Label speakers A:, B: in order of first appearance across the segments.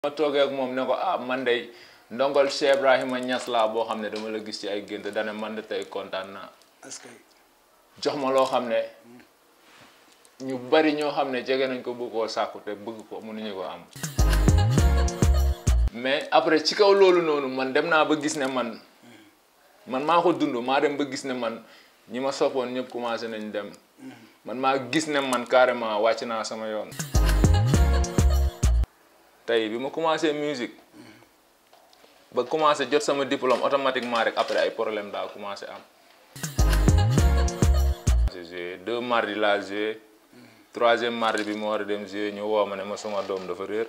A: ma toogee ak moom ne ko ah man de ndongol Cheikh Ibrahima Niass laa boo xam ne dama la gis ci ay gént dane man de tey kontaan naa
B: est-ce que
A: jox ma loo xam ne ñu bari ñoo xam ne jege nañ ko bëgg koo sàkku te bëgg ko mënuñu ko am mais après ci kaw loolu noonu man dem naa ba gis ne man man maa ko dund maa dem ba gis ne man ñi ma soppoon ñëpp commencé nañ dem man maa gis ne man carrément wàcc naa sama yoon tey bi ma commencé musique ba commencé jot sama diplôme automatiquement rek après ay problème daa commencé am j'ai joué deux mardi laa joué troisième mardi bi ma war a dem joué ñu woo ma ne ma suma doom dafa réer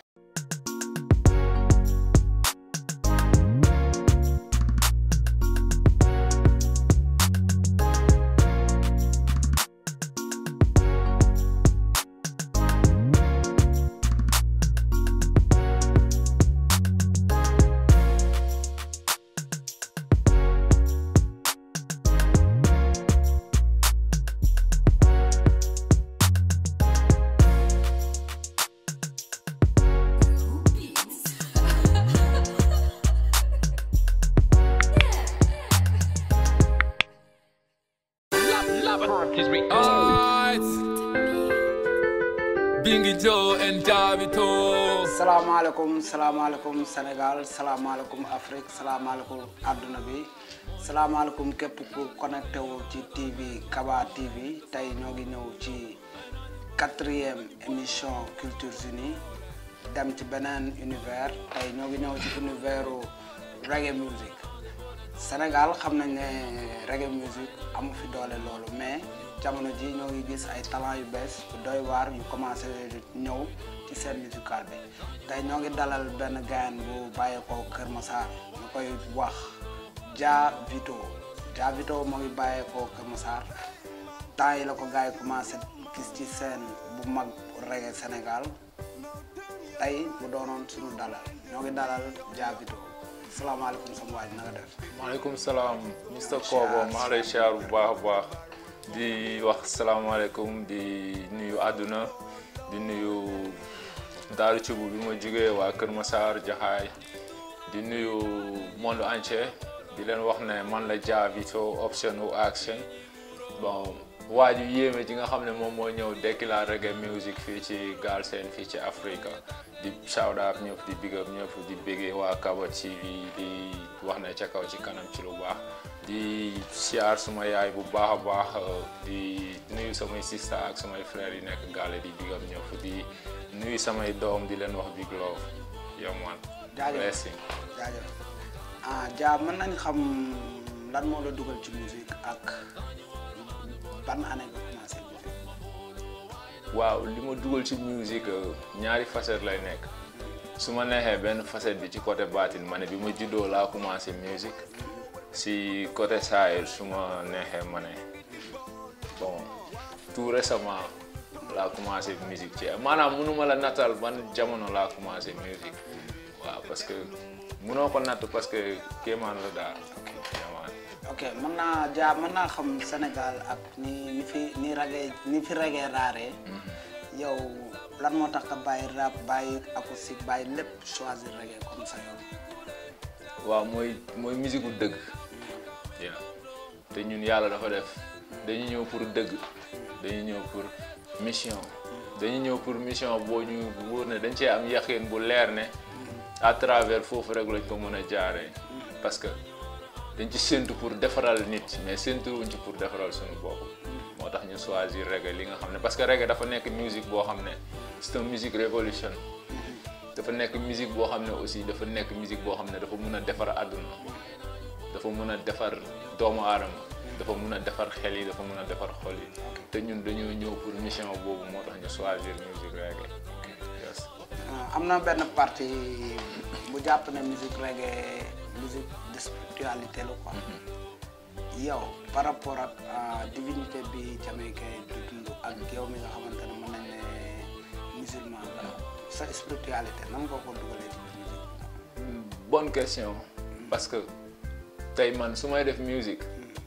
C: Alright. Bingi Joe and Davito.
B: salaamaaleykum salaamaaleykum Sénégal salaamaaleykum Afrique salaamaaleykum àdduna bi salaamaaleykum képp ku connecté wu ci TV Kaba TV tey ñoo ngi ñëw ci quatrième émission Cultures Unies dem ci beneen univers tey ñoo ngi ñëw ci univers reggae music Sénégal xam nañ ne reggae music amu fi doole loolu mais jamono ji ñoo ngi gis ay talent yu bees yu doy waar yu commencé ñëw ci scène musicale bi tey ñoo ngi dalal benn gayan bu bàyyeekoo Kër Massar ñu koy wax Dia Vito Dia Vito moo ngi bàyyeekoo Kër Massar temps yi la ko gars yi commencé gis ci scène bu mag reggae Sénégal tey mu doonoon suñu dalal ñoo ngi dalal Dia Vito salaamaaleykum sama waaj na nga def
A: maaleykum salaam Mr Kobo maa lay siyaar bu baax a baax di wax salaamaaleykum di nuyu àdduna di nuyu Daaru Cubu bi ma jógee waa Kër Massar Jaxaay di nuyu monde entier di leen wax ne man la Dia Vito option ou action bon waa ju yéeme ji nga xam ne moom moo ñëw dekki la reggae music fii ci Galsen fii ci Afrique di shout out ñëpp di big up ñëpp di béggee waa Kaba TV di wax ne ca kaw ci kanam ci lu baax di siyaar suma yaay bu baax a baax di nuyu samay sista ak samay frères yi nekk gaale di big up ñëpp di nuyu samay doom di leen wax big love yow man
B: jaajëf
A: blessing
B: jaajëf ah Dia mën nañ xam lan moo la dugal ci musique ak ban année nga commencé musique
A: waaw li ma dugal ci musique ñaari facette lay nekk su ma neexee benn facette bi ci côté baatin ma ne bi ma juddoo laa commencé musique si côté saayir su ma neexee ma ne bon tout récemment laa commencé musique ci maanaam mënuma la nattal ban jamono laa commencé musique waaw parce que mënoo ko natt parce que kéemaan la daal kéemaan
B: ok mën naa Dia mën naa xam Sénégal ak ni ni fi ni reggae ni fi reggae raaree yow lan moo tax nga bàyyi rap bàyyi acoustique bàyyi lépp choisir reggae comme ça yow
A: waaw mooy mooy musique gu dëgg yeah. te ñun yàlla dafa def dañu ñëw pour dëgg dañu ñëw pour mission dañu ñëw pour mission boo ñu wóor ne dañ cee am yaqin bu leer ne à travers foofu rek lañ ko mën a jaaree parce que dañ ci séntu pour defaral nit mais séntu wuñ ci pour defaral suñu bopp moo tax ñu choisir reggae li nga xam ne parce que reggae dafa nekk musique boo xam ne c'est une musique révolution dafa nekk musique boo xam ne aussi dafa nekk musique boo xam ne dafa mun a defar àdduna dafa mun a defar doomu aadama dafa mun a defar xel yi dafa mun a defar xol yi te ñun dañoo ñëw pour mission boobu moo tax ñu choisir musique reggae yes
B: Ah, am na benn partie bu jàpp ne musique reggae musique de spiritualité la quoi yow par rapport ak ah, divinité bi jamaïcain di dund ak yow mi nga xamante ne mën nañ ne musulman la sa spiritualité nan nga ko dugalee ci biir musique
A: bonne question parce que tey man su may def musique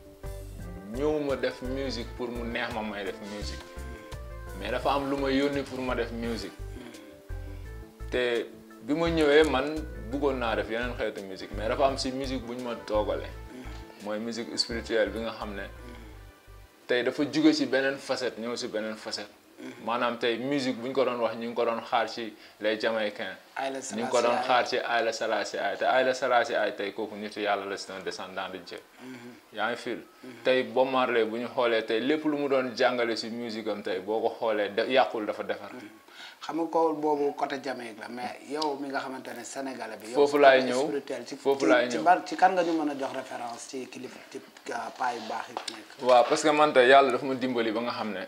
A: ñëwuma def musique pour mu neex ma may def musique mais dafa am lu ma yónni pour ma def musique te bi ma ñëwee man bëggoon naa def yeneen xeetu musique mais dafa am si musique bu ñu ma toogale mooy musique spirituelle bi nga xam ne tey dafa jóge ci beneen facette ñëw si beneen facette maanaam tey musique bu ñu ko doon wax ñu ngi ko doon xaar ci les Jamaïcains
B: Haïlé
A: ñu ngi ko doon
B: Selassie
A: xaar ci Haïlé Selassie ay te Haïlé Selassie ay tey kooku nitu yàlla la c'est un descendant de Dieu yaa ngi fil tey Bob Marley bu ñu xoolee tey lépp lu mu doon jàngale si musique am tey boo ko xoolee de yàqul dafa defar
B: xam nga ko boobu côté Jamaïque la mais yow mi nga xamante ne sénégalais bi. yow
A: Foofu laay
B: côté
A: ñëw.
B: spirituel ci
A: Foofu
B: ci-
A: laay
B: ci
A: ñëw.
B: ban ci kan nga ñu mën a jox référence ci kilifa ci paa yu baax yi fi nekk.
A: waaw parce que man tey yàlla dafa ma dimbali ba nga xam ne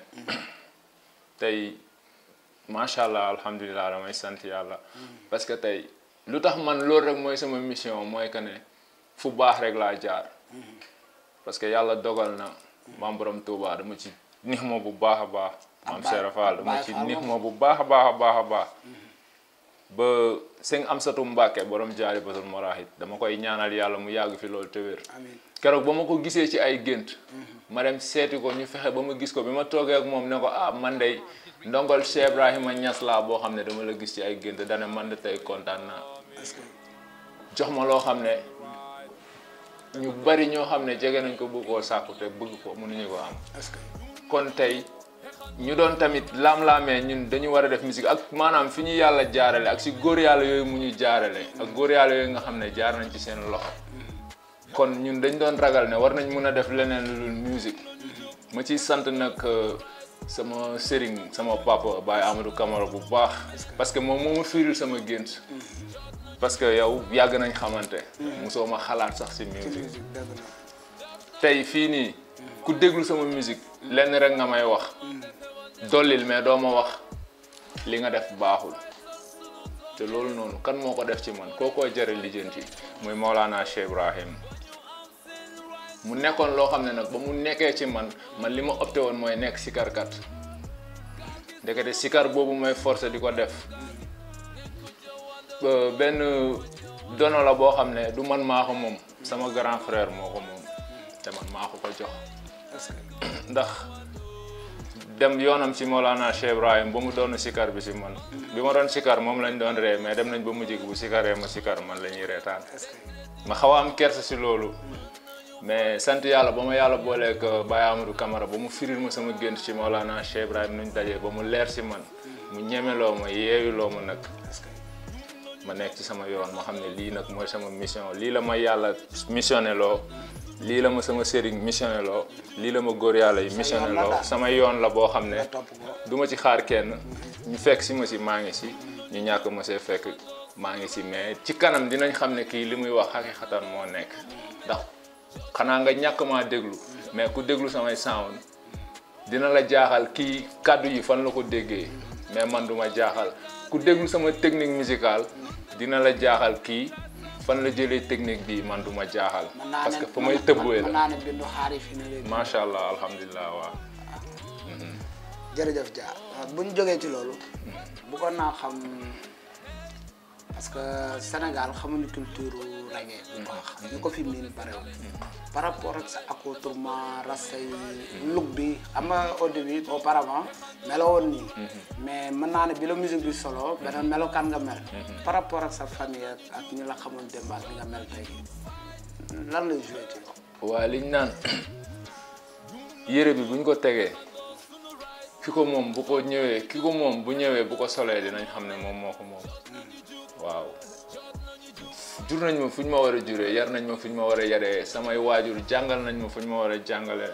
A: tey macha allah alhamdulilah damay sant yàlla parce que tey lu tax man loolu rek mooy sama mission mooy que ne fu baax rek laa jaar parce que yàlla dogal na maam borom Touba dama ci nix ma bu baax a baax maam
B: Baay-
A: Serap Fall dama
B: Baay
A: ci
B: Fall
A: nix
B: moom.
A: ma bu baax a baax a baax a baax ba sëñ Amsatu Mbàkke borom jaari batul morahit dama koy ñaanal yàlla mu yàgg fi loolu te wér
B: amiin
A: keroog ba ma ko gisee ci ay gént ma dem seeti ko ñu fexe ba ma gis ko bi ma toogee ak moom ne ko ah man de ndongol Cheikh Ibrahima Niass laa boo xam ne dama la gis ci ay gént dane man de tey kontaan naa
B: est-ce que
A: jox ma loo xam ne ñu bari ñoo xam ne jege nañ ko bëgg koo sàkku te bëgg ko mënuñu ko am
B: est-ce que
A: kon tey ñu doon tamit laam-laamee ñun dañu war a def musique ak maanaam fi ñu yàlla jaarale ak si góor yàlla yooyu mu ñu jaarale ak góor yàlla yooyu nga xam ne jaar nañ ci seen loxo kon ñun dañ doon ragal ne war nañ mën a def leneen lu dul musique ma ciy sant nag euh, sama sëriñ sama papa Baye Amadou Camara bu baax parce que moom moo ma firil sama gént parce que yow yàgg nañ xamante mosoo ma xalaat sax si musique
B: musique dëgg la
A: tey fii nii ku déglu sama musique lenn rek nga may wax dollil mais doo ma wax li nga def baaxul te loolu noonu kan moo ko def ci man koo koy jëre lijjanti muy Maolana Cheikh Ibrahim mu nekkoon loo xam ne nag ba mu nekkee ci man man li ma opté woon mooy nekk sikarkat ndekete sikar boobu mooy forcé di ko def Euh, benn dono la boo xam ne du man maa ko moom sama grand frère moo ko moom te man maa ko ko jox
B: est-ce que
A: ndax dem yoonam ci Mawlana Cheikh Ibrahim ba mu doon sikar bi si man bi ma doon sikar moom lañ doon ree mais dem nañ ba mujj gi bu sikaree ma sikar man la ñuy reetaan
B: est-ce que
A: ma xaw a am kersa si loolu mais sant yàlla ba ma yàlla booleeg Baye Amadou Camara ba mu firil ma sama gént ci Mawlana Cheikh Ibrahim nuñ dajee ba mu leer si man mu ñemeloo ma yeeyuloo ma nag
B: est-ce que
A: ma nekk ci sama yoon ma xam ne lii nag mooy sama mission lii la ma yàlla missionné loo lii la ma sama sëriñ missionné loo lii la ma góor yàlla yi missionné
B: yoon la
A: loo
B: daal.
A: sama yoon la boo xam ne
B: nga topp ko
A: du ma ci xaar kenn ñu fekk si ma si maa ngi si ñu ñàkk ma see fekk maa ngi si mais ci kanam dinañ xam ne kii li muy wax xaqiqatan moo nekk ndax xanaa nga ñàkk maa déglu mais ku déglu samay sound dina la jaaxal kii kàddu yi fan la ko déggee mais man duma jaaxal ku déglu sama technique musicale dina la jaaxal kii fan la jëlee technique bi man duma jaaxal
B: mën naa
A: parce
B: ne
A: que fa may tëbbuwee
B: mën
A: la
B: naa ne bindu xaari fi ne léegi
A: macha allah alhamdulilah waaw
B: jërëjëf Dia bu ñu jógee ci loolu bëggoon naa xam parce que Sénégal xamuñu culture reggae bu baax ñu ko fi miin barewul par rapport ak sa accoutrement rasta yi look bi xam nga au début auparavant melo woon nii mais mën naa ne bi la musique bi solo beneen melokaan nga mel par rapport ak sa famille ak ak ñi la xamoon démb ak li nga mel tey lan lay joué ci yow
A: waaye liñ naan yére bi buñ ko tegee ki ko moom bu ko ñëwee ki ko moom bu ñëwee bu ko solee dinañ xam ne moom moo ko moom waaw jur nañ ma fu ñu ma war a juree yar nañ ma fu ñu ma war a yaree samay waajur jàngal nañ ma fu ñu ma war a jàngalee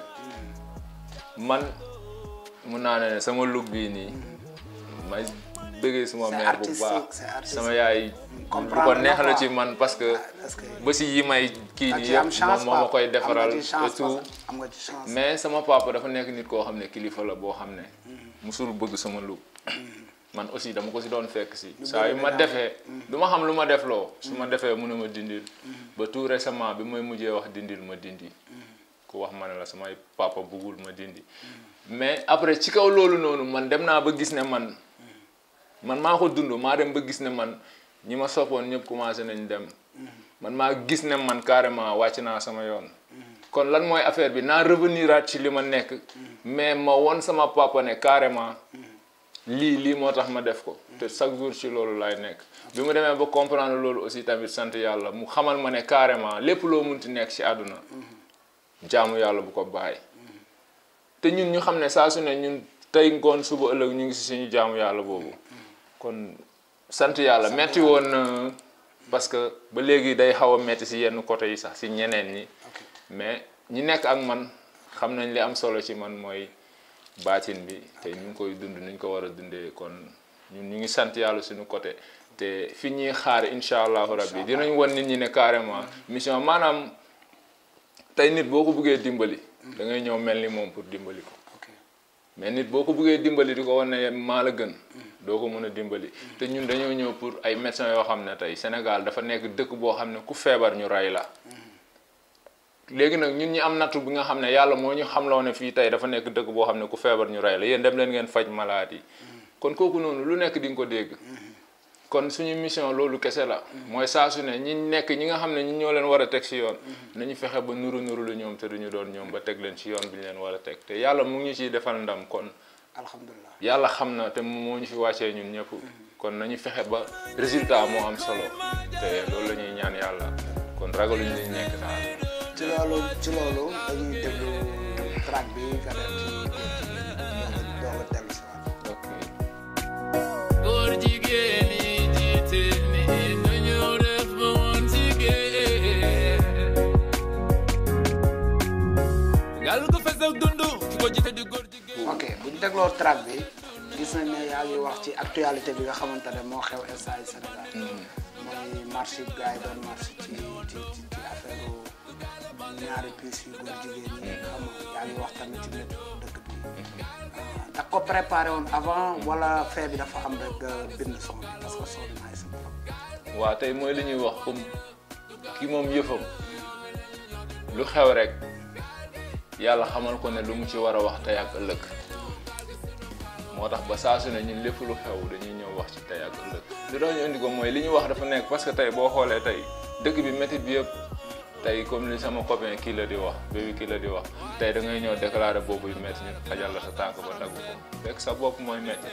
A: man mun naa ne sama look bii nii may bëggee suma
B: C'est
A: mère bu
B: artistique,
A: baax
B: c'est artistique.
A: sama yaay lu ko
B: Comprendre
A: neex
B: na
A: la
B: quoi.
A: ci man parce que
B: parce que
A: ba si yi may kii
B: da
A: nii
B: ci am
A: yëpp
B: chance
A: moom moo ma
B: quoi.
A: koy
B: Am
A: defaral
B: nga ci
A: et
B: chance
A: tout
B: quoi. am nga ci chance
A: mais sama papa dafa nekk nit koo xam ne kilifa la boo xam ne musul bëgg sama look man aussi dama ko si doon fekk si saa yu ma defee du ma xam lu ma def loo su ma defee mun a ma dindil ba tout récemment bi may mujjee wax dindil ma dindi ku wax ma ne la samay papa buggul ma dindi mais après ci kaw loolu noonu man dem naa ba gis ne man man maa ko dund maa dem ba gis ne man ñi ma soppoon ñëpp commencé nañ dem man maa gis ne man carrément wàcc naa sama yoon kon lan mooy affaire bi naa revenir aat ci li ma nekk mais ma won sama papa ne carrément lii lii moo tax ma def ko te chaque jour ci loolu laay nekk bi mu demee ba comprendre loolu aussi tamit sant yàlla mu xamal ma ne carrément lépp loo munti nekk ci àdduna jaamu yàlla bu ko bàyyi te ñun ñu xam ne saa su ne ñun tey ngoon suba ëllëg ñu ngi ci suñu jaamu yàlla boobu kon sant yàlla metti woon na parce que ba léegi day xaw a metti ci yenn côté yi sax ci ñeneen ñi mais ñi nekk ak man xam nañ li am solo ci man mooy baatin bi te ñu ngi koy dund ni ñu ko war a dundee kon ñun ñu ngi sant yàlla suñu côté te fi ñuy xaar incha allahu rabbi dinañ wan nit ñi ne carrément mission maanaam tey nit boo ko buggee dimbali da ngay ñëw mel ni moom pour dimbali ko
B: ok
A: mais nit boo ko buggee dimbali di ko wan ne maa la gën doo ko mën a dimbali te ñun dañoo ñëw pour ay médecins yoo xam ne tey Sénégal dafa nekk dëkk boo xam ne ku feebar ñu rey la léegi nag ñun ñi am nattu bi nga xam ne yàlla moo ñu xamloo ne fii tey dafa nekk dëkk boo xam ne ku feebar ñu rey la yéen dem leen ngeen faj malade yi kon kooku noonu lu nekk di nga ko dégg kon suñu mission loolu kese la mooy saa su ne ñi nekk ñi nga xam ne ñi ñoo leen war a teg ci yoon nañu fexe ba nuru nuru lu ñoom te duñu doon ñoom ba teg leen ci yoon bi ñu leen war a teg te yàlla mu ngi ñu ciy defal ndam kon
B: alhamdulilah
A: yàlla xam na te moo ñu fi wàccee ñun ñëpp kon nañu fexe ba résultat moo am solo te loolu la ñuy ñaan yàlla kon ragaluñ liñ nekk daal
B: ci loolu ci loolu dañuy déglu track bi nga dem ci doog a dellu si waat
A: ok
C: góor jigéen yi jiite ni nu ñëw def ba woon jigéen gal gu fes ak dundu ki ko jiite di góor jigéen
B: ok bu ñu dégloo track bi gis nañ ne yaa ngi wax ci actualité bi nga xamante ne moo xew instant yi Sénégal mooy marché bi gars yi doon marché ci ci ci ci affaire ñaari pièces yu góor jigéen ñi xam nga yaa ngi wax tamit ci lépp dëkk bi da ko préparé woon avant wala fee bi dafa am rek nga bind son bi parce que son bi naay sa trop
A: waa tey mooy li ñuy wax comme ki moom yëfam lu xew rek yàlla xamal ko ne lu mu ci war a wax tey ak ëllëg moo tax ba saa su ne ñun lépp lu xew dañuy ñëw wax ci tey ak ëllëg li doon ñu indi ko mooy li ñu wax dafa nekk parce que tey boo xoolee tey dëkk bi métit bi yëpp tey comme li sama copain kii la di wax bébi kii la di wax tey da ngay ñëw déclarer boobu yu métti ñu xajal la sa tànk ba dagg ko fekk sa bopp mooy métti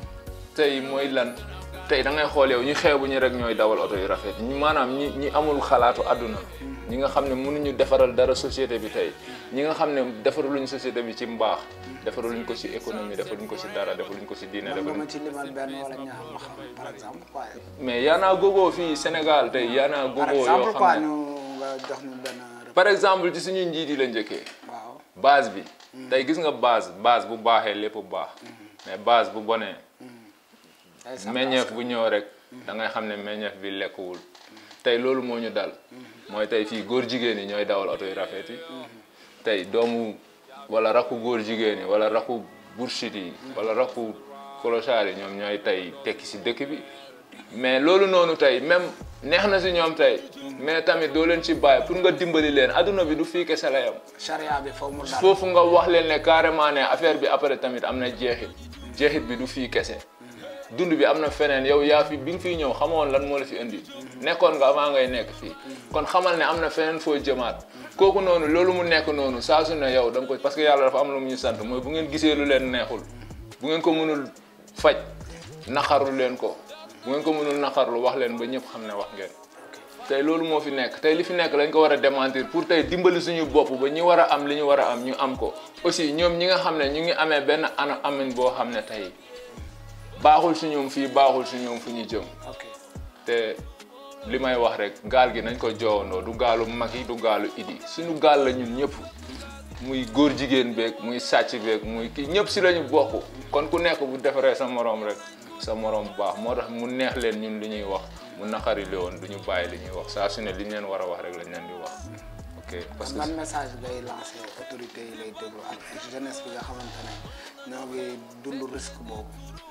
A: tey mooy lan tey da ngay xool yow ñu xeebu ñu rek ñooy dawal oto yu rafet ñi maanaam ñi ñi amul xalaatu àdduna ñi nga xam ne mënuñu defaral dara société bi tey ñi nga xam ne defaraluñ société bi ci mbaax defaraluñ ko ci économie defaluñ ko ci dara defaluñ ko ci diine
B: man nga
A: defaluñ
B: ma ci limal benn wala ñaar ma xam par exemple quoi
A: mais yaanaa gogo fii Sénégal tey yaanaa
B: par
A: gogo yoo
B: exemple quoi
A: xam ne
B: ñu nga jox ñu benn rep-
A: par exemple ci suñuy njiit yi la njëkkee
B: waaw
A: base bi tey gis nga base base bu baaxee lépp bu baax mais base bu bonee
B: day sant
A: meññeef bu ñëw rek da ngay xam ne meññeef bi lekkuwul tey loolu moo ñu dal mooy tey fii góor jigéen yi ñooy dawal oto yu rafet yi tey doomu wala rakku góor jigéen yi wala rakku burshit yi wala rakku kolosaar yi ñoom ñooy tey tekki si dëkk bi mais loolu noonu tey même neex na si ñoom tey mais tamit doo leen ci bàyyi pour nga dimbali leen adduna bi du fii kese la yam
B: charia bi foofu mu dal
A: foofu nga wax leen ne carrément ne affaire bi après tamit am na jeexit jeexit bi du fii kese dund bi am na feneen yow yaa fi bi nga fiy ñëw xamoon lan moo la fi indi nekkoon nga avant ngay nekk fii kon xamal ne am na feneen foo jëmaat kooku noonu loolu mu nekk noonu saa su ne yow da nga ko parce que yàlla dafa am lu mu ñu sant mooy bu ngeen gisee lu leen neexul bu ngeen ko mënul faj naqarlu leen ko bu ngeen ko mënul naqarlu wax leen ba ñëpp xam ne wax ngeen tey loolu moo fi nekk tey li fi nekk lañ ko war a démentir pour tey dimbali suñu bopp ba ñi war a am li ñu war a am ñu am ko aussi ñoom ñi nga xam ne ñu ngi amee benn ana amin boo xam ne tey baaxul si ñoom fii baaxul si ñoom fu ñu jëm
B: ok
A: te li may wax rek gaal gi nañ ko joowandoo du gaalu mag yi du gaalu idi suñu gaal la ñun ñëpp muy góor jigéen beeg muy sàcc beeg muy kii ñëpp si lañu bokk kon ku nekk bu defaree sa moroom rek sa moroom bu baax moo tax mu neex leen ñun li ñuy wax mu naqari woon du ñu bàyyi li ñuy wax saa su ne li ñu leen war a wax rek lañ leen di wax ok parce que
B: ban message ngay lancé autorité yi lay déglu ak jeunesse bi nga xamante ne ñoo ngi dund risque boobu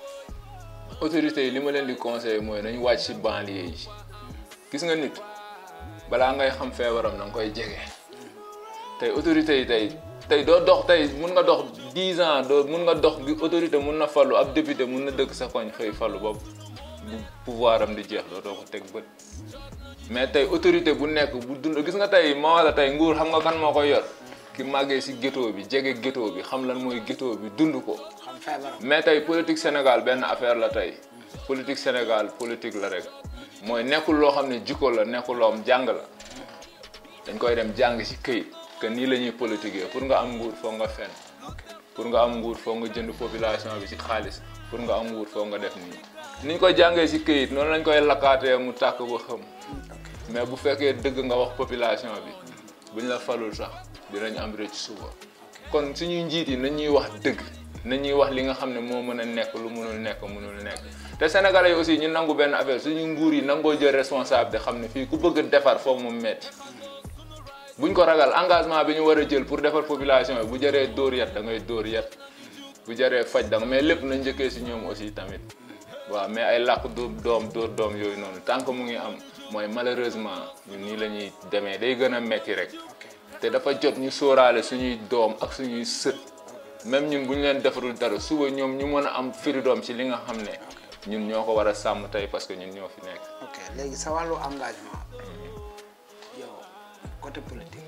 A: autorités yi li ma leen di conseiller mooy nañu wàcc ci banlieue yi gis nga nit balaa ngay xam feebaram na nga koy jege tey autorités yi tey tey doo dox tey mun nga dox 10 ans doo mun nga dox gi autorité mun na fallu ab député mun na dëkk sa koñ xëy fallu ba bu pouvoir am di jeex doo doo ko teg bët mais tey autorité bu nekk bu dund gis nga tey ma wala tey nguur xam nga kan moo koy yor ki màggee si ghetto bi jege ghetto bi xam lan mooy ghetto bi dund ko
B: feebaram
A: mais tey politique Sénégal benn affaire la tey politique Sénégal politique la rek mooy nekkul loo xam ne jikko la nekkul loo am jàng la dañ koy dem jàng ci këyit que nii la ñuy politiquer pour nga am nguur foog nga fen pour nga am nguur foog nga jënd population bi ci xaalis pour nga am nguur foog nga def nii niñ koy jàngee ci këyit noonu lañ koy lakkaatee mu tàkk ba xam mais bu fekkee dëgg nga wax population bi buñ la falul sax dinañ am rëcc suba kon suñuy njiit yi nañ ñuy wax dëgg nañ ñuy wax li nga xam ne moo mën a nekk lu mënul nekk mënul nekk te sénégalais yi aussi ñu nangu benn affaire suñu nguur yi nangoo jël responsable de xam ne fii ku bëgg a defar foog mu metti buñ ko ragal engagement bi ñu war a jël pour defar population bi bu jëree dóor yat da ngay dóor yat bu jëree faj da nga mais lépp na njëkkee si ñoom aussi tamit waaw mais ay làkk doom doom dóor doom yooyu noonu tant que mu ngi am mooy malheureusement ñun nii la ñuy demee day gën a metti rek te dafa jot ñu sóoraale suñuy doom ak suñuy sët même ñun bu ñu leen defarul dara suba ñoom ñu mën a am firi doom ci li nga xam ne ñun ñoo ko war a sàmm tey parce que ñun ñoo fi nekk.
B: ok léegi sa wàllu engagement yow côté politique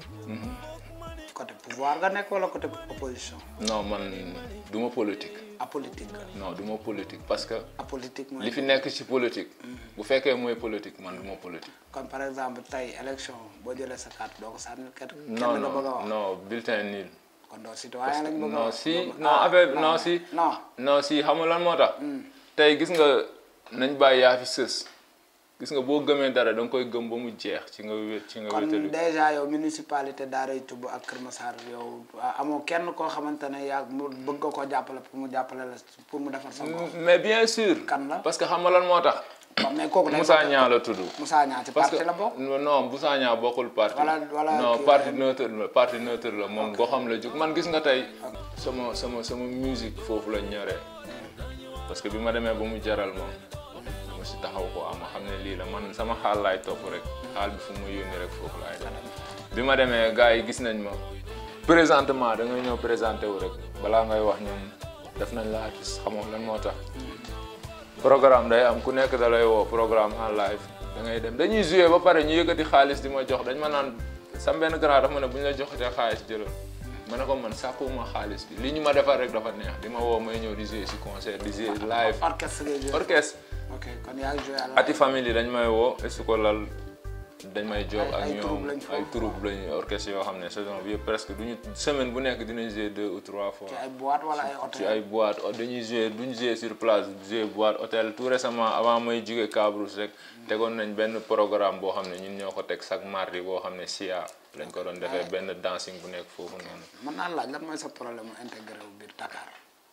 B: côté pouvoir nga nekk wala côté opposition
A: non man du ma politique
B: apolitique nga
A: non du ma politique parce que
B: apolitique mooy
A: li fi nekk ci politique bu fekkee mooy politique man du ma politique.
B: kon par exemple tey élection boo jëlee sa carte doo ko sànni kenn kenn
A: non
B: nga bëgg a
A: non
B: wax
A: non bulletin nul.
B: kon doo citoyen lañ bëgg a
A: non
B: wax
A: si
B: Boobu-
A: non
B: ah,
A: affaire non si
B: non
A: non si xam nga lan moo tax tey gis nga nañ bàyyi yaa fi sës gis nga boo gëmee dara da nga koy gëm ba mu jeex ci nga wé ci nga
B: kon
A: wétalu
B: déjà yow municipalité Daaray Tubb ak Kër Massar yow ah, amoo kenn koo xamante ne yaa mu bëgg nga koo jàppale pour mu jàppale la pour mu defar sa gox
A: mais bien sûr
B: Kan la?
A: parce que xam nga lan moo tax
B: kon mais kooku day
A: Moussa
B: bokk-
A: Niang la tudd
B: Moussa Niang ci
A: parce
B: parti
A: que
B: la bokk
A: non Moussa Niang bokkul parti
B: Wala- wala
A: non
B: kii
A: parti
B: la-
A: neutre la parti neutre la moom goxam la jóg man gis nga tey sama sama sama musique foofu la ñoree parce que bi ma demee ba mu jaral ma dama si taxaw ko ama xam ne lii la man sama xaal laay topp rek xaal bi fu ma yónni rek foofu laay dem bi ma demee gars yi gis nañ ma présentement da ngay ñëw présenté wu rek balaa ngay wax ñoom def nañ la artiste xamoo lan moo tax programme day am ku nekk da lay woo programme en live da ngay dem dañuy joué ba pare ñu yëkkati xaalis di ma jox dañ ma naan sam benn grand dafa ma ne bu ñu la joxatee xaalis jëlal ma ne ko man sàkkuwuma xaalis bi li ñu ma defar rek dafa neex di ma woo may ñëw di joué si concert di joué live
B: orchestre ngay joué
A: orchestre
B: ok kon yaa ngi joué à la
A: ati famille dañ may woo est ko lal dañ may job
B: Ay-
A: ak
B: ay
A: ñoom
B: troupe lañ foofu.
A: ay troupe lañu orchestre yoo xam ne saison bi yëpp presque duñu semaine bu nekk dinañ joué deux ou trois fois
B: ci ay boîte wala ay
A: ci
B: hôtel
A: ay boîte o- dañuy jouer duñ jouer sur place jouer boîte hôtel tout récemment avant may jóge Cabrousse rek tegoon nañ benn programme boo xam ne ñun ñoo ko teg chaque mardi boo xam ne SIA lañ ko doon defee benn dancing bu nekk foofu noonu
B: mën naa laaj lan mooy sa problème mu intégré wu biir Dakar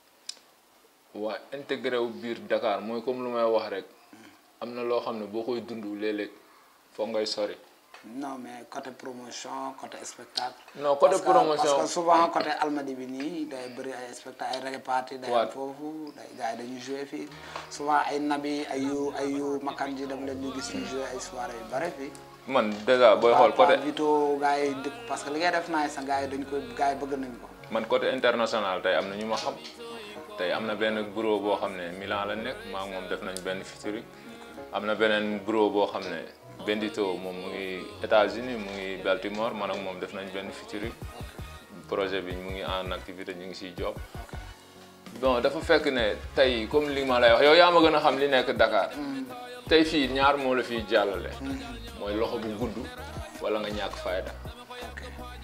A: waa intégré wu biir Dakar mooy comme lu may wax rek am na loo xam ne boo koy dund léeg-léeg foog ngay sori
B: non mais côté promotion côté spectacle
A: Non, côté
B: Parce que-
A: promotion-
B: parce que souvent côté almadi bi nii day bëri ay spectacle ay reggae party day am
A: Ouais.
B: foofu day gars yi dañuy joué fii souvent ay nabi ay yu ay yu makanji dem leen ñu gis ñu joué ay soirée yu bëri fii
A: man déjà booy xool côté
B: Vito gars yi dëkk parce que li ngay def naay sa gars yi dañ koy gars yi bëgg nañ ko
A: man côté international tey am na ñu ma xam tey am na benn bureau boo xam ne Milan la nekk maa ngi moom def nañ benn featuring am na beneen bureau boo xam ne Bendito moom mu ngi États-Unis mu ngi Baltimore man ak moom def nañ benn featuring projet bi mu ngi en activité ñu ngi siy job bon dafa fekk ne tey comme li ma lay wax yow yaa ma gën a xam li nekk Dakar tey fii ñaar moo la fiy jàllale mooy loxo bu gudd wala nga ñàkk fayda
B: ok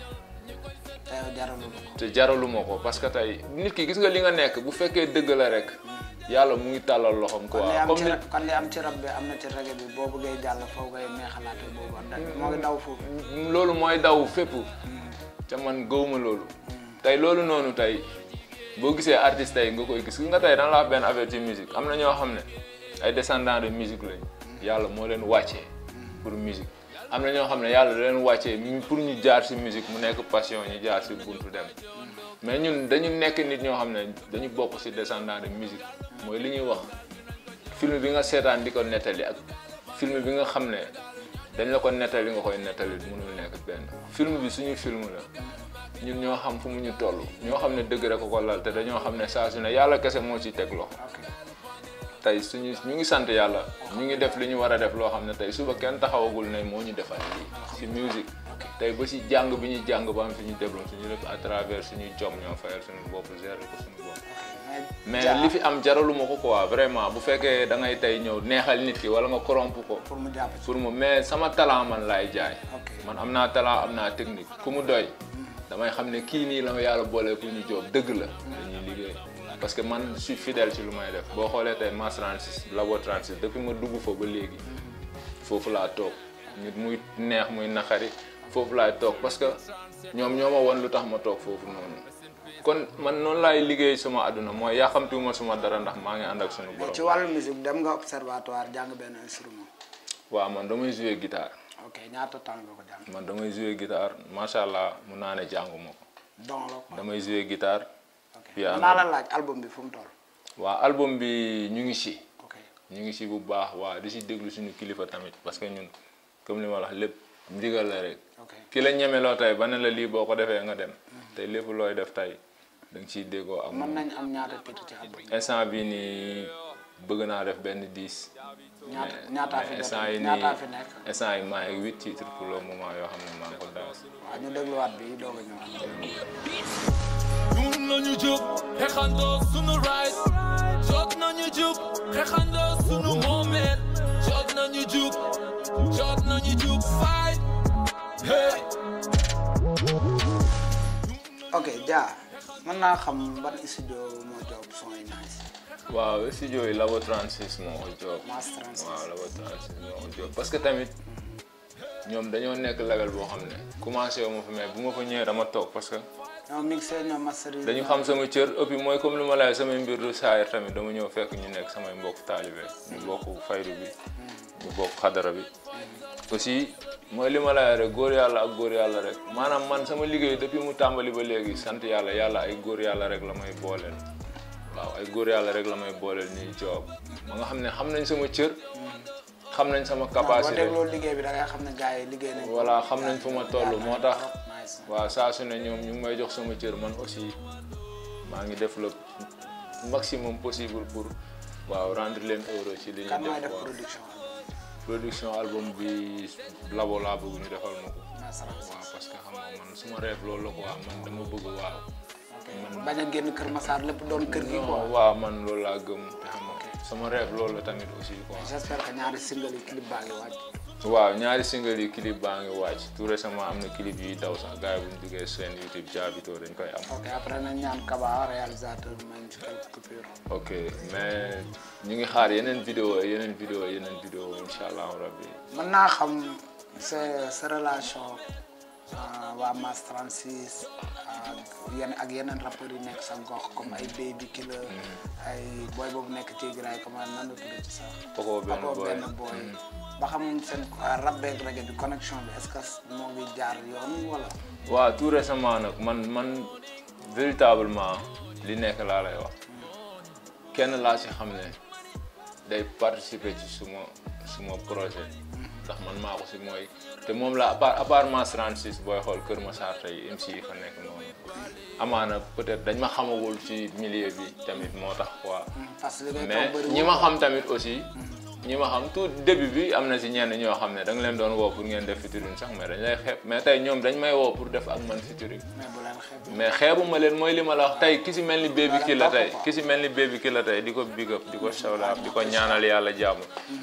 B: te yow jaralu ko
A: te jaraluma ko parce que tey nit ki gis nga li nga nekk bu fekkee dëgg la rek yàlla mu ngi tàllal loxoom
B: kon li
A: quoi
B: am
A: comme
B: ci
A: ni
B: ra- kon li am ci rab bi am na ci reggae bi boo bëggee jàll foofu ngay neexalaate boobu am na moo ngi daw foofu
A: loolu mooy daw fépp te man gëwuma loolu tey loolu noonu tey boo gisee artiste tey nga koy gis gis nga tey dana la wax benn affaire ci musique am na ñoo xam ne ay descendants de musique lañ yàlla moo leen wàccee pour musique am na ñoo xam ne yàlla da leen wàccee mi- pour ñu jaar si musique mu nekk passion ñu jaar si buntu dem mais ñun dañu nekk nit ñoo xam ne dañu bokk si descendants de musique mooy li ñuy wax film bi nga seetaan di ko nettali ak film bi nga xam ne dañ la ko nettali nga koy nettali mënul nekk benn film bi suñu film la ñun ñoo xam fu mu ñu toll ñoo xam ne dëgg rek ko ko lal te dañoo xam ne saa su ne yàlla kese moo ciy teg loxo tey suñu ñu ngi sant yàlla ñu ngi def li ñu war a def loo xam ne tey suba kenn taxawagul ne moo ñu defal lii si musique tey ba si jàng bi ñuy jàng ba am suñu diplôme suñu lépp à travers suñuy jom ñoo fayal suñu bopp gérer ko suñu bopp mais
B: Dia,
A: li fi am jaraluma ko quoi vraiment bu fekkee da ngay tey ñëw neexal nit ki wala nga corrompre ko
B: pour mu jàpp ci
A: pour mu mais sama talent man laay jaay
B: ok
A: man am naa talent am naa technique ku mu doy damay xam ne kii nii la ma yàlla boole pour ñu job dëgg la dañuy liggéey parce que man je suis fidèle ci lu may def boo xoolee tey Mass 36 Labo 36 depuis ma dugg fa ba léegi foofu laa toog nit muy neex muy naqari foofu laay toog parce que ñoom ñoo ma won lu tax ma toog foofu noonu kon man noonu laay liggéey sama àdduna mooy yàqamtiwuma suma dara ndax maa ngi ànd ak sunu borom
B: ci wàllu musique dem nga observatoire jàng benn instrument
A: waaw man damay jouer guitare
B: ok ñaata temps nga ko jàng
A: man damay jouer guitare macha allah mun naa ne jànguma ko
B: don la quoi
A: damay jouer guitare
B: ok
A: piano.
B: naa la laaj album bi fu mu toll
A: waa album bi ñu ngi si
B: ok
A: ñu ngi si bu baax waa di si déglu suñu kilifa tamit parce que ñun comme li ma la wax lépp ndigal la rek
B: ok
A: ki la ñemeloo tey ba ne la lii boo ko defee nga dem tey lépp looy def tey da nga ciy déggoo ak
B: mën
A: moom
B: nañ am ñaata titre ci album bi
A: instant bi nii bëgg naa def benn 10
B: ñaata ñaataa fi
A: mais
B: def
A: instant yi
B: ñaataa
A: nii
B: fi nekk
A: instant yi maa ngi huit titres pour le moment yoo xam ne maa ngi ko daas
B: waaw ñu dégluwaat bi doog a ñëwaat
C: ñun nañu jóg xeexandoo sunu right jot nañu jóg xeexandoo sunu moomeel jot nañu jóg jot nañu jóg fight hey
B: ok Dia mën naa xam ban studio moo job son yi nice
A: waaw studio yi Labo 36 moo ko job
B: Mass 36
A: waaw Labo 36 moo ko job parce que tamit ñoom dañoo nekk level boo xam ne commencé wu ma fa mais bu ma fa ñëwee dama toog parce que
B: ñoom mixé ñoom masterisé
A: dañu xam sama cër et puis mooy comme lu ma laay samay mbir du saayir tamit dama ñëw fekk ñu nekk samay mbokk taalibe ñu bokk faydu bi ñu bokk xadara bi aussi mooy li ma laay rek góor yàlla ak góor yàlla rek maanaam man sama liggéey depuis mu tàmbali ba léegi sant yàlla yàlla ay góor yàlla rek la may booleel waaw ay góor yàlla rek la may booleel ñuy job ma nga xam ne xam nañ sama cër xam nañ sama
B: boo
A: capacité
B: dégloo liggéey bi da ngay xam ne gars yi liggéey nañ ko.
A: voilà xam nañ fu ma toll moo tax
B: nice
A: waaw saa su ne ñoom ñu ngi may jox sama cër man aussi maa ngi def le maximum possible pour waaw rendre leen heureux ci li ñuy
B: kan mooy
A: def
B: def
A: waaw
B: production
A: production album bi labo laa bëgg ñu defal ma ko
B: Mass 36
A: waaw parce que xam nga man suma rêve loolu la quoi man dama bëgg waaw
B: ok bañ a génn Kër Massar lépp doon kër gi quoi
A: non waaw man loolu laa gëm te xam nga sama rêve loolu la tamit aussi quoi
B: j'espère que ñaari single yi clip baa ngi wàcc
A: waaw ñaari single yi clip baa ngi wàcc tout récemment am na clip yuy daw sax gars yi bu ñu duggee seen YouTube jaabitoo dañ koy am
B: ok après nañ ñaan Kaba réalisateur bi may ñu ci quelques coupures
A: ok mais ñu ngi xaar yeneen vidéo yeneen vidéo yeneen vidéo incha allahu rabbi
B: mën naa xam sa sa relation ah, waa Mass 36 ak yenn ak yeneen rappeurs yi nekk sa gox comme ay Baby Killer ay boy boobu nekk ci Giraay comment nan la tudd ci sax
A: Poko benn
B: Poko
A: boy.
B: benn boy ba xam seen ah, rap beeg reggae bi connexion bi est-ce que moo ngi jaar yoon wala
A: waaw tout récemment nag man man véritablement li nekk laa lay wax kenn laa si xam ne day participer ci suma suma projet ndax man maa ko si mooy te moom la à part à part Mass 36 booy xool Kër Massar tey MC yi fa nekk noonu amaana peut-être dañ ma xamagul ci milieu bi tamit moo tax quoi
B: parce que li ngay
A: mais
B: toog bëri
A: ñi ma xam tamit aussi ñi ma xam tout début bi am na si ñenn ñoo xam ne da nga leen doon woo pour ngeen def featuring sax mais dañ lay xeeb mais tey ñoom dañ may woo pour def ak man featuring
B: mais bu leen xeeb
A: mais xeebu ma leen mooy li ma la wax tey ki si mel ni Baby
B: Voilà,
A: Killa la
B: topp
A: tey
B: ko.
A: ki si mel ni Baby Killa la tey di ko big up di ko shout out di ko ñaanal yàlla jàmm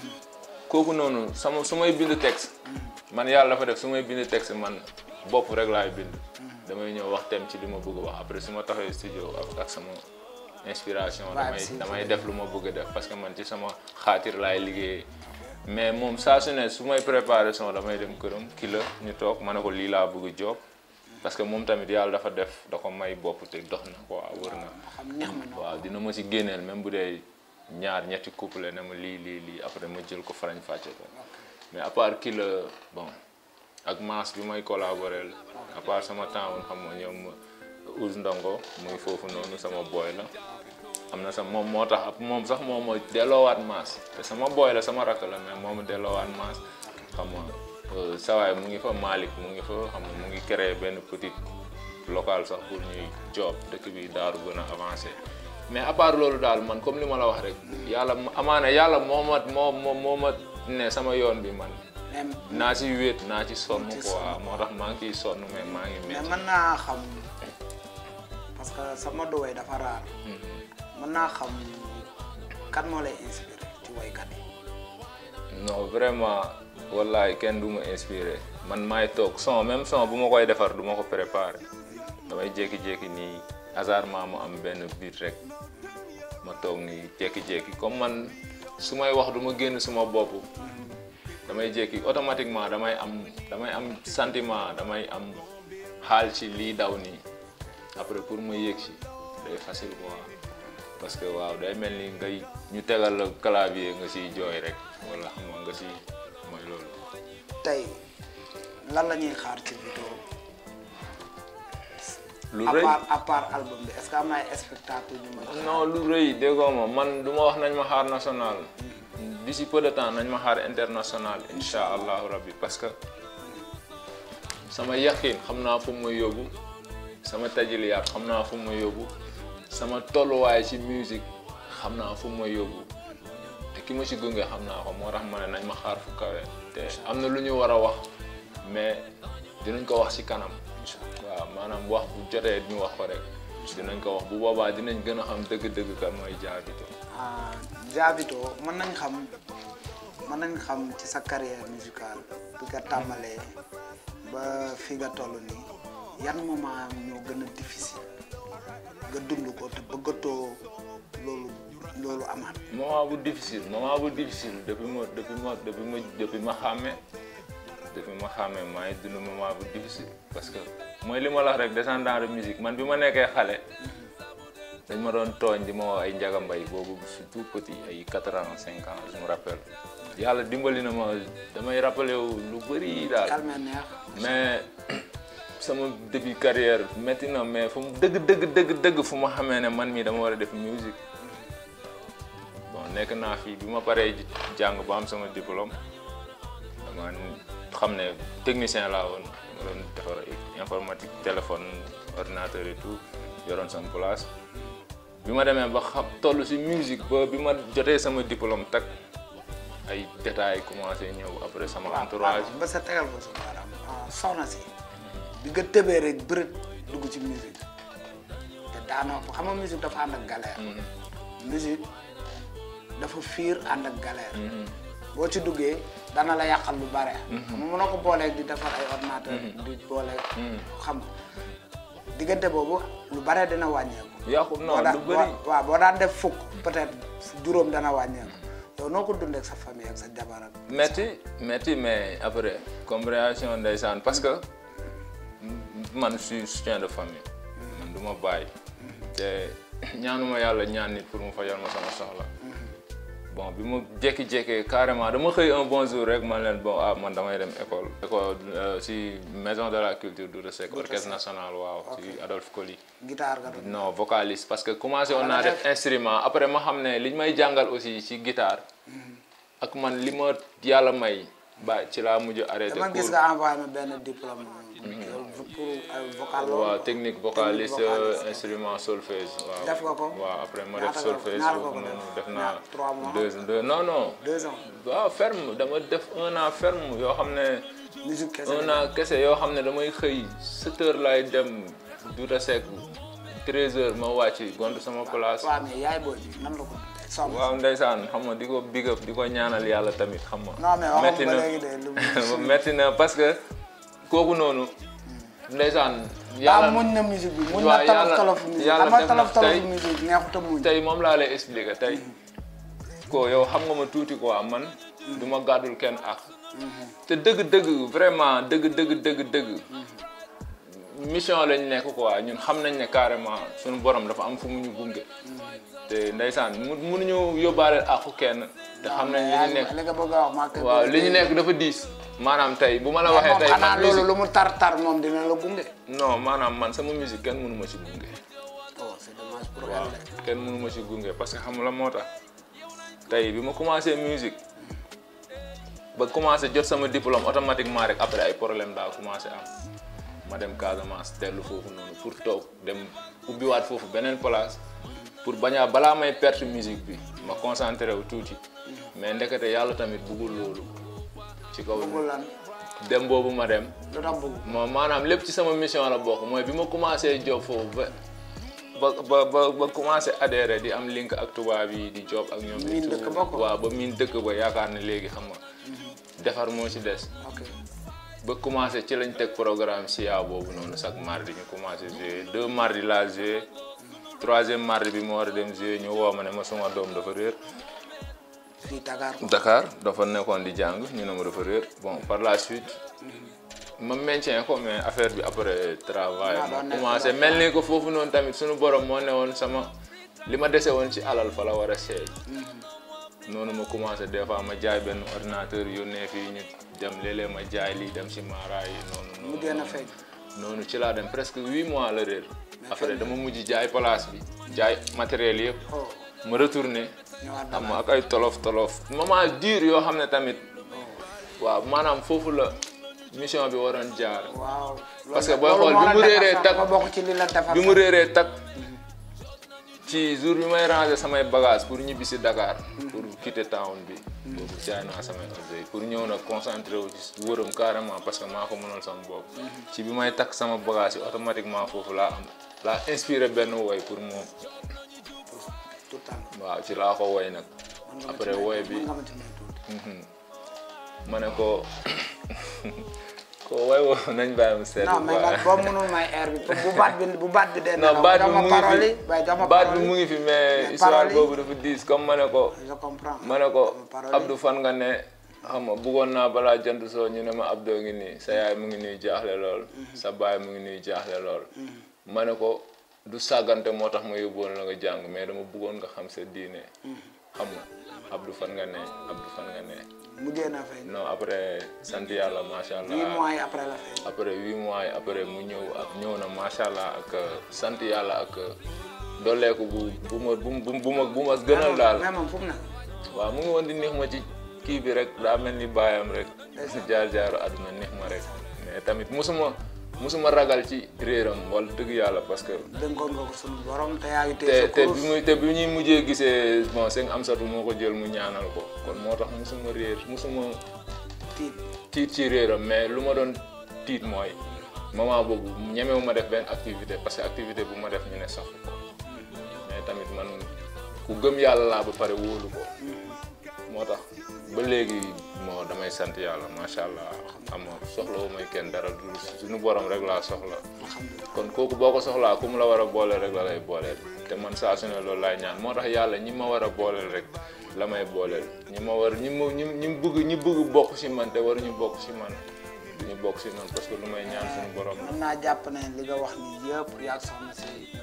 A: kooku noonu sama su may bind texte man yàlla dafa def su may bind texte man bopp rek laay bind damay ñëw wax tem ci li ma bëgg a wax après su ma taxee studio ak ak sama inspiration damay
B: si-
A: damay def lu ma bëgg a def parce que man ci sama xaatir laay liggéeyee mais moom saa su ne su may préparé son damay dem këram ki la ñu toog ma ne ko lii laa bëgg job parce que moom tamit yàlla dafa def da ko may bopp te dox na quoi wër na
B: xam neex ma ñoo
A: waaw dina ma si génneel même bu dee ñaar ñetti couple ne ma lii lii lii après ma jël ko farañ fàcce ko mais à part kii la bon ak Mass bi may collaborer à part sama temps woon xam nga ñoom Ouz Ndongo muy foofu noonu sama boy la am na sa moom moo tax ab moom sax moom moo delloowaat Mass te sama boy la sama rakk la mais moom mu delloowaat Mass xam nga euh, sawaay mu ngi fa Malick mu ngi fa xam nga mu ngi créer benn petit local sax pour ñuy job dëkk bi daaru gën a avancé mais à part loolu daal man comme li ma la wax rek yàlla amaana yàlla moo ma moo moo moo ma ne sama yoon bi man
B: mais
A: naa ci wéet naa ci sonn
B: ci
A: quoi
B: sonn.
A: moo tax maa ngi ciy sonn mais maa ngi
B: mais
A: métti
B: mën naa xam parce que sama du way dafa raar mën naa xam kan moo lay inspiré ci waykat yi
A: non vraiment wallahi kenn du ma inspiré man maay toog son même son bu ma koy defar du ma ko préparé damay jékki-jékki nii hasardement mu am benn beat rek ma toog nii jékki-jékki comme man su may wax du ma génn suma bopp damay jékki automatiquement damay am damay am sentiment damay am xaal ci lii daw nii après pour ma yéeg ci day facile quoi parce que waaw day mel ni ngay ñu tegal la clavier nga siy jooy rek wala xam nga nga si mooy loolu.
B: tey lan la ñuy xaar ci vidéo
A: lu
B: à
A: rëy
B: part à part album bi est-ce que am na ay spectacle ñu mën a xaar
A: non lu rëy déggoo ma man du ma wax nañ ma xaar national d'ici peu de temps nañ ma xaar international insha allahu rabbi parce que sama yaqin xam naa fu mu may yóbbu sama tajiliyaat xam naa fu mu may yóbbu sama tolluwaay ci musique xam naa fu mu may yóbbu te ki ma ci gunge xam naa ko moo tax ma ne nañ ma xaar fu kawe te am na lu ñu war a wax mais dinañ ko wax ci kanam waaw maanaam wax bu jotee ñu wax ko rek dinañ ko wax bu boobaa dinañ gën a xam dëgg-dëgg kan mooy jaabito
B: ah Diabito mën nañ xam mën nañ xam ci sa carrière musicale bi nga tàmbalee ba fi nga toll nii yan moment ñoo gën a difficile nga dund ko te bëggatoo loolu loolu amaat
A: moment bu difficile moment bu difficile depuis ma depuis ma depuis ma depuis ma xàmmee depuis ma xàmmee maa ngi dund moment bu difficile parce que mooy li ma la wax rek descendant de musique man bi ma nekkee xale dañ ma doon tooñ di ma wax ay njaga mbay boobu je suis tout petit ay 4 ans 5 ans je me rappelle yàlla dimbali na ma damay rappelé wu lu bëri daal
B: calme neex
A: mais sama début carrière métti na mais fu mu dëgg dëgg dëgg dëgg fu ma xamee ne man mii dama war a def musique bon nekk naa fii bi ma paree ji- jàng ba am sama diplôme dama xam ne technicien laa woon ma doon defar informatique téléphone ordinateur et tout yoroon sama place bi ma demee ba xam toll si musique ba bi ma jotee sama diplôme tak ay détails commencé ñëw après sama entourage
B: ba sa tegal ko sa baaraam ah, soxna si bi nga tëbee rek bërët dugg ci musique te daanoo xam nga musique dafa ànd ak galère musique dafa fiir ànd ak galère boo ci duggee dana la yàqal lu bare xam nga mënoo ko booleeg di defar ay ordinateur di booleeg xam nga diggante boobu lu bare dina wàññeeku
A: yàqu
B: boo
A: non
B: daan
A: lu bëri
B: boo- waaw boo daan def fukk peut-être juróom dana wàññeeku yow noo ko dundee ak sa famille ak sa jabar ak
A: metti metti mais après compréhension ndeysaan parce que man je suis soutien de famille man du ma bàyyi te ñaanuma yàlla ñaan nit pour mu fajal ma sama soxla bon bi ma jékki-jékkee carrément dama xëy un bon jour rek man leen bon ah man damay dem école école euh, si maison de la culture du Seck orchestre national waaw si Adolphe Coly
B: guitare nga doon
A: non vocaliste parce que commencé woon
B: Wala
A: naa def
B: def-
A: instrument après ma xam ne liñ may jàngal aussi ci guitare ak man li ma yàlla may ba ci laa mujj arrêté
B: dama gis
A: cours
B: nga envoyé ma benn diplôme pour ay vocal loolu
A: waaw technique vocaliste
B: vocaliste.
A: instrument solfège waaw
B: Def nga ko?
A: waaw après ma
B: Ñaata
A: def
B: nga-
A: solfège
B: ñaata
A: foofu
B: nga ko
A: noonu
B: def?
A: def naa
B: Ñaata? Trois mois?
A: deux deux non non
B: deux ans
A: waaw ferme dama def un an ferme yoo xam ne
B: musique kese
A: un an kese yoo xam ne damay xëy 7 heures laay dem Douta Seck 13 heures ma wàcc gont sama place
B: waaw mais yaay booy bi nan la ko dundee sonn
A: waaw ndeysaan xam nga di ko big up di ko ñaanal yàlla tamit xam nga.
B: non mais waxam
A: metti
B: ba
A: na
B: léegi de lu
A: metti na parce que kooku noonu ndeysaan.
B: daa
A: yàlla
B: muñ na musique bi muñ
A: waaw
B: na tolof
A: yàlla-
B: tolof musique
A: yàlla
B: xam nga
A: def na
B: tolof tolof
A: tey-
B: musique neexut a muñ
A: tey moom laa lay expliquer tey ko yow xam nga ma tuuti quoi man du ma gàddul kenn ak te dëgg-dëgg vraiment dëgg dëgg dëgg dëgg mission lañ nekk quoi ñun xam nañ ne carrément suñu borom dafa am fu mu ñu gunge te ndeysaan mu mënuñu yóbbaale àqu kenn te xam nañ li ñu nekk
B: li nga bëgg a wax maa
A: waaw li ñu nekk dafa diis maanaam tey bu ma la waxee
B: moom
A: tey
B: xanaa
A: man
B: loolu
A: musique
B: lu mu tar tar moom dina la gunge
A: non maanaam man sama musique kenn mënu ma ci gunge
B: oh c'est dommage pour
A: waaw
B: elle de.
A: kenn mënu ma ci gunge parce que xam la moo tax tey bi ma commencé musique ba commencé jot sama diplôme automatiquement rek après ay problème daa commencé am ma dem Casamance dellu foofu noonu pour toog dem ubbiwaat foofu beneen place pour bañ a balaa may perte musique bi ma concentré wu tuuti mais ndekete yàlla tamit bëggul loolu ci kaw
B: bëggul lan
A: dem boobu ma dem
B: lu tax bëgg
A: moom maanaam lépp ci sama mission la bokk mooy bi ma commencé job foofu ba ba ba ba ba commencé adhéré di am link ak tubaab yi di job ak ñoom.
B: Miin
A: et tout.
B: dëkk ba ko.
A: waaw ba miin dëkk ba yaakaar ne léegi xam nga defar moo ci des.
B: ok
A: ba commencé ci lañ teg programme SIA boobu noonu chaque mardi ñu commencé jouer deux mardi laa jouer troisième mardi bi ma war a dem jouer ñu woo ma ne ma suma doom dafa réer.
B: fii Dakar ko
A: Dakar dafa nekkoon di jàng ñu ne ma dafa réer bon par la suite ma maintien ko mais affaire bi après travail
B: Ah,
A: ma
B: doon nekk
A: commencé
B: la-
A: mel ni ko foofu noonu tamit suñu borom moo ne woon sama li ma dese woon ci alal fa la war a seey noonu ma commencé des fois ma jaay benn ordinateur yónnee fii ñu dem léeg-léeg ma jaay lii dem si maara yi noonu
B: mu
A: noonu
B: génn feeñ
A: noonu ci laa dem presque huit mois la réer après dama mujj jaay place bi jaay matériel yëpp
B: oh
A: ma retourné
B: ñëwaat
A: xam
B: Dakar
A: nga ak ay tolof tolof moment dur yoo xam ne tamit waaw maanaam foofu la mission bi waroon jaar
B: waaw
A: Parce que booy xool bi mu réeree tak-
B: nga bokk ci li la defar
A: bi mu réeree tak ci jour bi may ranger samay bagage pour ñibbi si Dakar pour quitter town bi boobu jaay naa samay objet yi pour ñëw nag concentré wu ci wëram carrément parce que maa ko mënal sama bopp ci bi may takk sama bagage yi automatiquement foofu laa am laa inspiré benn woy pour moom
B: tout le temps
A: waaw ci laa ko woy nag après woy bi
B: mën nga ma ci may tuuti
A: ma ne ko ko woy woo nañ bàyyi mu seet
B: non mais nag boo mënul may air bi bu baat bi bu baat bi dee
A: non baat bi mu ngi
B: parole yi
A: fi
B: bay jox ma
A: baat bi
B: parole
A: mu
B: yi
A: ngi fi mais
B: Mais
A: histoire
B: parole yi-
A: boobu dafa diis comme ma ne ko
B: je comprends
A: ma ne ko
B: parole yi-
A: Abdou fan nga ne xam nga bëggoon naa balaa jant soo ñu ne ma Abdou ngi nii sa yaay mu ngi nii jaaxle lool sa baay mu ngi nii jaaxle lool ma ne ko du sàggante moo tax ma yóbboon la nga jàng mais dama bëggoon nga xam sa diine xam nga Abdou fan nga ne Abdou fan nga ne
B: mujjee na feeñ
A: non après sant yàlla macha allah
B: huit mois yi après la feeñ
A: après huit mois yi après mu ñëw ak ñëw na macha allah ak sant yàlla ak dolleeku bu bu ma bu bu bu ma bu ma gënal daal
B: mais moom fu mu ne
A: waaw mu ngi woon di neex ma ci kii bi rek daa mel ni baayam rek jaar jaaru àdduna neex ma rek mais tamit musuma musuma ragal ci réeram wala dëgg yàlla parce que
B: dénkoon nga ko sunu borom te yaa ngi
A: te
B: téye sa
A: te bi
B: kurus
A: muy te bi ñuy mujjee gisee bon sëñ Amsatu moo ko jël mu ñaanal ko kon moo tax musuma réer musuma
B: tiit
A: tiit ci réeram mais lu ma doon tiit mooy moment boobu ñemewu ma def benn activité parce que activité bu ma def ñu ne sax ko mais tamit man ku gëm yàlla laa ba pare wóolu ko moo tax ba léegi moo damay sant yàlla macha allah xam nga soxla wu may kenn dara du suñu borom rek laa soxla kon kooku boo ko soxlaa ku mu la war a booleel rek la lay booleel te man saa su ne loolu laay ñaan moo tax yàlla ñi ma war a booleel rek la may booleel ñi ma war ñi ma ñi ñi bëgg ñi bëgg bokk si man te waruñu bokk si man ñu bokk si man parce que lu may ñaan suñu borom la.
B: mën naa jàpp ne li nga wax nii yëpp yaa ngi soxna si di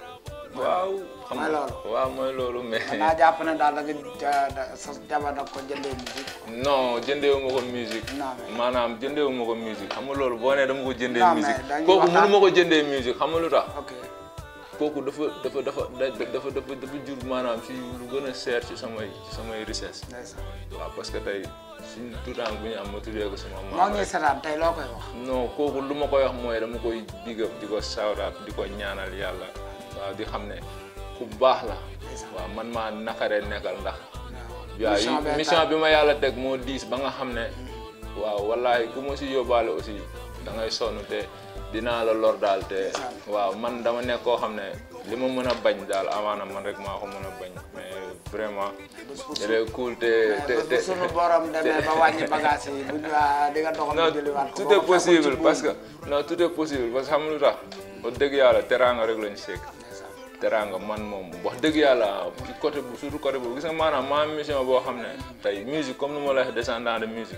A: waaw xam
B: mooy
A: nga
B: loolu.
A: waaw mooy loolu mais
B: mën naa jàpp ne daal da nga ja- da- sa jabar da ko jëndee musique
A: non jëndeewu ma ko musique
B: Non, mais-
A: maanaam jëndeewu ma ko musique xam nga loolu boo nee dama ko jëndee
B: Non, mais
A: musique
B: dañuy
A: kooku
B: waxtaan.
A: mënu ma ko jëndee musique xam nga lu tax
B: ok
A: kooku dafa dafa dafa da- dafa dafa dafa jur maanaam ci lu gën a seer ci samay ci samay richesse
B: ndeysaan
A: waaw parce que tey suñu tuutànk bu ñu am ma tuddee ko sama
B: moo
A: maam
B: ngi
A: rek
B: seetaan tey loo koy wax
A: non kooku lu ma koy wax mooy dama koy big up di ko sawraat di ko ñaanal yàlla waaw di xam ne ku baax la waaw man maa nakaree nekkal ndax waaw
B: mission bee
A: mission
B: tax.
A: bi ma yàlla teg moo diis ba nga xam ne waaw wallahi ku ma si yóbbaale aussi da ngay sonn te dinaa la lor daal te waaw man dama nekk koo xam ne li ma mën a bañ daal amaana man rek maa ko mën a bañ mais vraiment il est cool te te
B: mais
A: te
B: bu sunu borom demee ba wàññi bagage yi bu ñu waa di nga doxal
A: non
B: mu jëliwaat ko
A: tout
B: boo
A: est
B: ko fekkul ci
A: possible
B: buum.
A: parce que non tout est possible parce que xam nga lu tax wax dëgg yàlla teraanga rek lañu sekk
B: Ndeysaan.
A: teraanga man moom wax dëgg yàlla ci côté bu surtout côté boobu gis nga maanaam ma am mission boo xam ne tey musique comme ni ma la waxee descendant de musique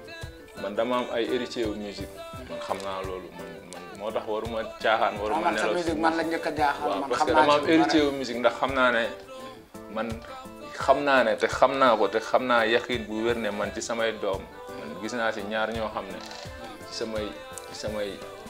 A: man dama am ay héritier wu musique man xam naa loolu man man moo tax waruma caaxaan
B: waaw
A: waruma
B: man sa
A: nelaw
B: musique man la njëkk a jaaxal
A: waaw
B: man
A: parce
B: xam
A: que
B: naa
A: dama am
B: ci lu
A: héritier
B: bare.
A: wu musique ndax xam naa ne man xam naa ne te xam naa ko te xam naa yaqin bu wér ne man ci samay doom man gis naa si ñaar ñoo xam ne ci samay ci samay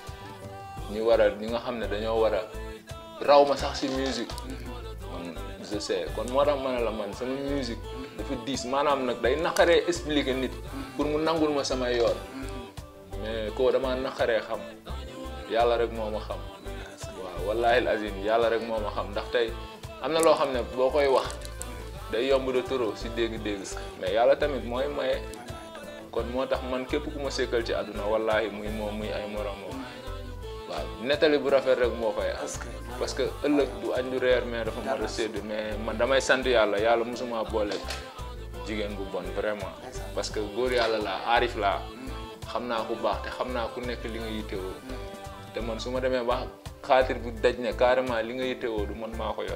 A: ñi war a ñi nga xam ne dañoo war a raw ma sax si musique man je sais kon moo tax ma ne la man sama musique dafa diis maanaam nag day naqaree expliquer nit pour mu nangul ma sama yoon mais koo dama naqaree xam yàlla rek moo ma xam waaw wallahi azim yàlla rek moo ma xam ndax tey am na loo xam ne boo koy wax day yomb de trop si dégg-dégg mais yàlla tamit mooy maye kon moo tax man képp ku ma sekkal ci àdduna wallahi muy moom muy ay moromam waaw nettali bu rafet rek moo fay am
B: parce que
A: parce que ëllëg du añ du reer mais dafa mat a sédd mais man damay sant yàlla yàlla mosuma boole jigéen bu bon vraiment parce que góor yàlla laa aarif laa xam naa ku baax te xam naa ku nekk li nga yittewoo te man su ma demee ba xaatir bu daj ne carrément li nga yittewoo du man maa ko yor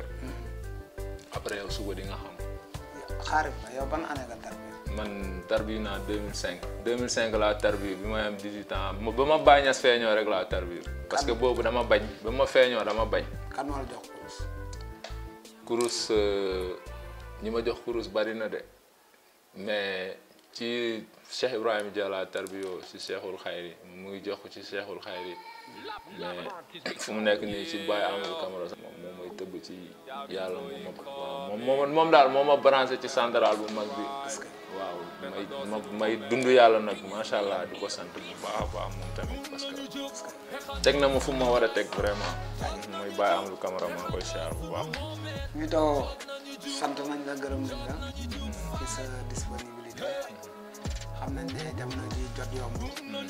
A: après yow suba di nga xam
B: xaarif la yow ban année nga tarbi
A: man tarbi naa 2005 2005 laa tarbi bi may am 18 ans ma- ba ma bàññas feeñoo rek laa tarbi parce que boobu dama bañ ba ma feeñoo dama bañ
B: kan moo la jox kurus
A: kurus euh, ñi ma jox kurus bari na de mais ci Cheikh Ibrahima Diallo tarbiyoo si Cheikhul Xayri mu ngi jox ko ci Cheikhul Xayri mais fu mu nekk nii ci Baye Amadou Camara moom moom mooy tëbb ci yàlla moom ma waaw moom moom moom daal moo ma branché ci central bu mag bi waaw may ma may dund yàlla nag macha allah di ko sant bu baax a baax moom tamit parce que teg na ma fu ma war a teg vraiment mooy Baye Amadou Camara maa ngi koy siyaar bu baax.
B: ñu doo sant nañ la gërëm nañ la ci sa disponibilité xam nañ ne jamono ji jot yomb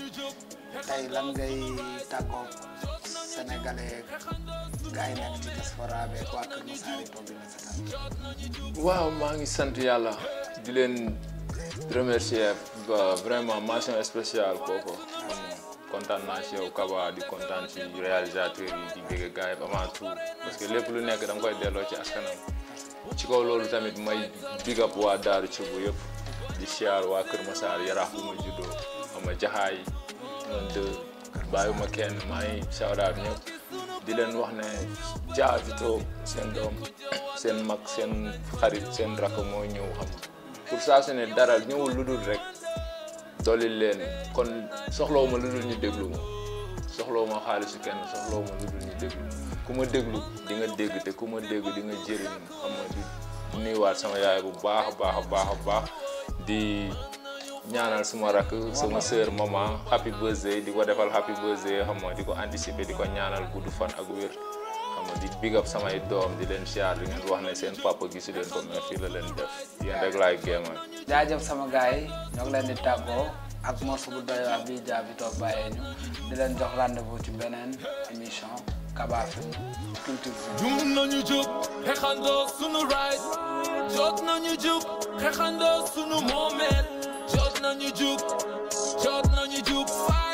B: tey lan ngay tàggoo sénégalais gars yi nekk ci diaspora bi ak waa Kër Masar yi toog di la seetaan
A: waaw maa ngi sant yàlla di leen remercier ba vraiment mention spéciale kooku xam nga kontaan naa ci yow Kaba di kontaan ci réalisateur yi di bëgg gars yi avant tout parce que lépp lu nekk da nga koy delloo ci askanam ci kaw loolu tamit may big up waa Daaru ci bu yëpp di siyaar waa Kër Massar yaraax bu ma juddoo xam nga jaxaay man de bàyyiwuma kenn maa ngi shout out ñëpp di leen wax ne Dia Vito seen doom seen mag seen xarit seen rakk moo ñëw xam nga pour saa su ne dara ñëwul lu dul rek dolli leen kon soxlawuma lu dul ñu déglu ma soxlawuma xaalisu kenn soxlawuma lu dul ñu déglu ku ma déglu di nga dégg te ku ma dégg di nga jëriñu xam nga di nuyuwaat sama yaay bu baax a baax a baax a baax di ñaanal suma rakk sama sœur maman happy birthday di ko defal happy birthday xam nga di ko anticiper di ko ñaanal gudd fan ak wér xam nga di big up samay doom di leen siyaar di ngeen wax ne seen papa gisu leen ko mais fii la leen def yéen rek laay géemal
B: jaajëf sama gars yi ñoo ngi leen di tàggoo ak morceau bu doy waar bi Dia Vito bàyyee ñu di leen jox rendez-vous ci beneen émission Kaba Film Culture
C: Jum nañu jóg xeexandoo sunu right jot nañu jóg xeexandoo sunu moomeel jot nañu jóg jot nañu jóg